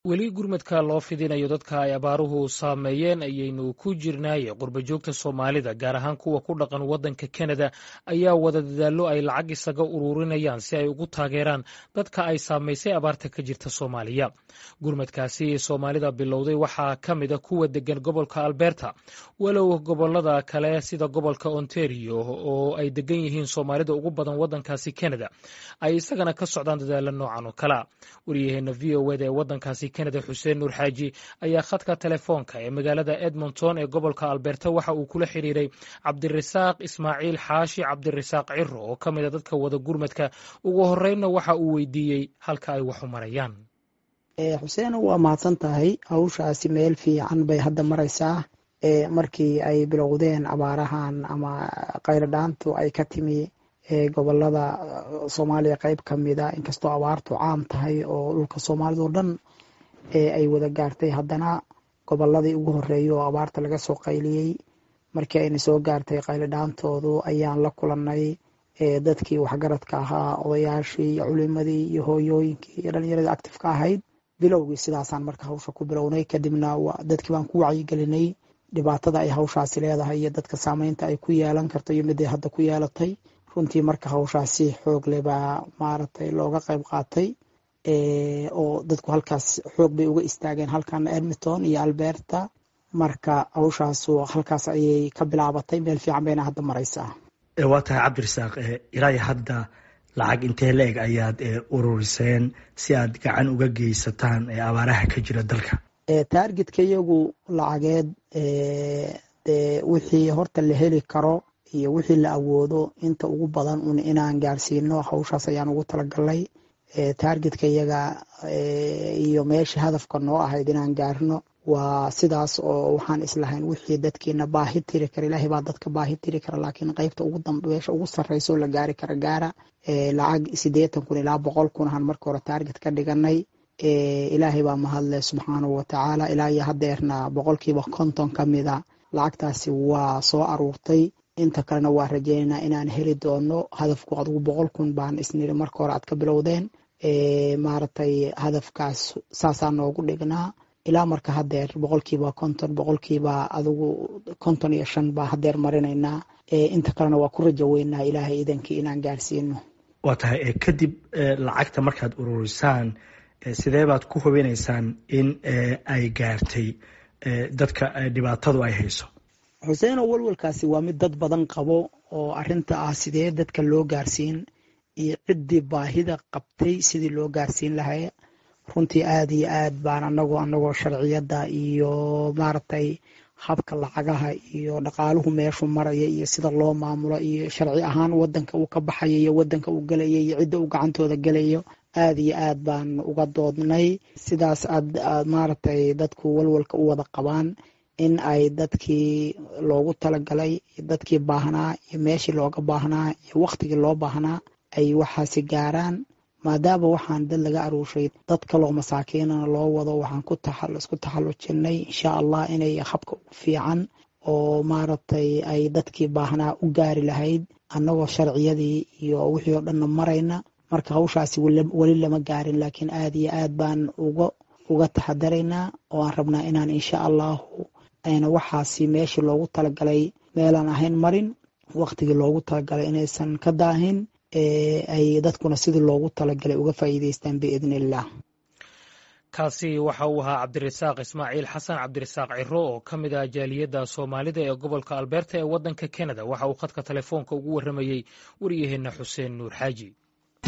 weli gurmadka loo fidinayo dadka ay abaaruhu saameeyeen ayaynu ku jirnaaye qurbajoogta soomaalida gaar ahaan kuwa ku dhaqan waddanka kanada ayaa wada dadaallo ay lacag isaga ururinayaan si ay ugu taageeraan dadka ay saamaysay abaarta ka jirta soomaaliya gurmadkaasi soomaalida bilowday waxaa ka mida kuwa degan gobolka alberta walow gobolada kale sida gobolka ontario oo ay degan yihiin soomaalida ugu badan waddankaasi kanada ay isagana ka socdaan dadaalo noocan oo kalea waryaheena v o eda ee waddankaasi kanada xuseen nuur xaaji ayaa khadka telefoonka ee magaalada edmonton ee gobolka alberta waxa uu kula xiriiray cabdirasaaq ismaaciil xaashi cabdirasaaq ciro oo ka mid a dadka wada gurmadka ugu horeynna waxa uu weydiiyey halka ay wax u marayaan xuseen waa mahadsan tahay hawshaasi meel fiican bay hadda maraysaa markii ay bilowdeen abaarahan ama qayladhaantu ay ka timi gobolada soomaaliya qeyb ka mida inkastoo abaartu caam tahay oo dhulka soomaalida oo dhan ay wada gaartay haddana goboladii ugu horeeyay oo abaarta laga soo qayliyey markii ayna soo gaartay qayladhaantoodu ayaan la kulanay dadkii waxgaradka ahaa odayaashii iyo culimadii iyo hooyooyinkii iyo dhalinyaradii actifka ahayd bilowgii sidaasaan marka hawsha ku bilownay kadibna dadkii baan ku wacyigelinay dhibaatada ay hawshaasi leedahay iyo dadka saameynta ay ku yeelan karto iyo miday hadda ku yeelatay runtii marka hawshaasi xoog leh baa maaragtay looga qayb qaatay oo dadku halkaas xoog bay uga istaageen halkan edmonton iyo alberta marka hawshaasu halkaas ayay ka bilaabatay meel fiican bayna hadda maraysaa waa tahay cabdirasaaq ilaa hadda lacag intee la-eg ayaad ururiseen si aad gacan uga geysataan abaaraha ka jira dalka taargetka iyagu lacageed de wixii horta la heli karo iyo wixii la awoodo inta ugu badan un inaan gaarsiino hawshaas ayaan ugu talagalnay taargetka iyaga iyo meesha hadafka noo ahayd inaan gaarno waa sidaas oo waxaan islahayn wixii dadkiina baahi tiri kara ilaahay baa dadka baahi tiri kara laakiin qeybta ugu dambeesha ugu sarreysa oo la gaari kara gaara lacag siddeetan kun ilaa boqol kun ahaan marka hore taarget ka dhiganay ilaahay baa mahadle subxaanahu watacaala ilaa iyo haddeerna boqolkiiba konton ka mida lacagtaasi waa soo aruurtay inta kalena waa rajeynaynaa inaan heli doono hadafku adugu boqol kun baan isniri marka hore aad ka bilowdeen maaragtay hadafkaas saasaa noogu dhignaa ilaa marka haddeer boqolkiiba konton boqolkiiba adugu konton iyo shan baa haddeer marinaynaa inta kalena waa ku rajo weynaa ilaahay idankii inaan gaarsiino waa tahay kadib lacagta markaad ururisaan sidee baad ku hubinaysaan in ay gaartay dadka dhibaatadu ay hayso xuseeno walwalkaasi waa mid dad badan qabo oo arinta ah sidee dadka loo gaarsiin iyo ciddii baahida qabtay sidii loo gaarsiin lahay runtii aada iyo aad baan anagoo anagoo sharciyadda iyo maaragtay habka lacagaha iyo dhaqaaluhu meeshu maraya iyo sida loo maamulo iyo sharci ahaan wadanka uu ka baxayo iyo wadanka uu gelaya iyo cidda uu gacantooda gelayo aada iyo aad baan uga doodnay sidaas aad maaragtay dadku walwalka u wada qabaan in ay dadkii loogu talagalay dadkii baahnaa iyo meeshii looga baahnaa iyo waktigii loo baahnaa ay waxaasi gaaraan maadaama waxaan dad laga aruushay dad kaloo masaakiinana loo wado waxaan isku taxallujinay insha allah inay habka ugu fiican oo maaragtay ay dadkii baahnaa u gaari lahayd annagoo sharciyadii iyo wixii oo dhanna marayna marka hawshaasi weli lama gaarin laakiin aada iyo aad baan uga taxadaraynaa oo aan rabnaa inaan insha allahu ayna waxaasi meeshii loogu talagalay meelaan ahayn marin waktigii loogu talagalay inaysan ka daahin ay dadkuna sidii loogu talagalay uga faa'iideystaan biidni illah kaasi waxa uu ahaa cabdirasaaq ismaaciil xasan cabdirasaaq ciro oo ka mid ah jaaliyadda soomaalida ee gobolka alberta ee waddanka kanada waxa uu khadka telefoonka ugu warramayey waryaheena xuseen nuur xaaji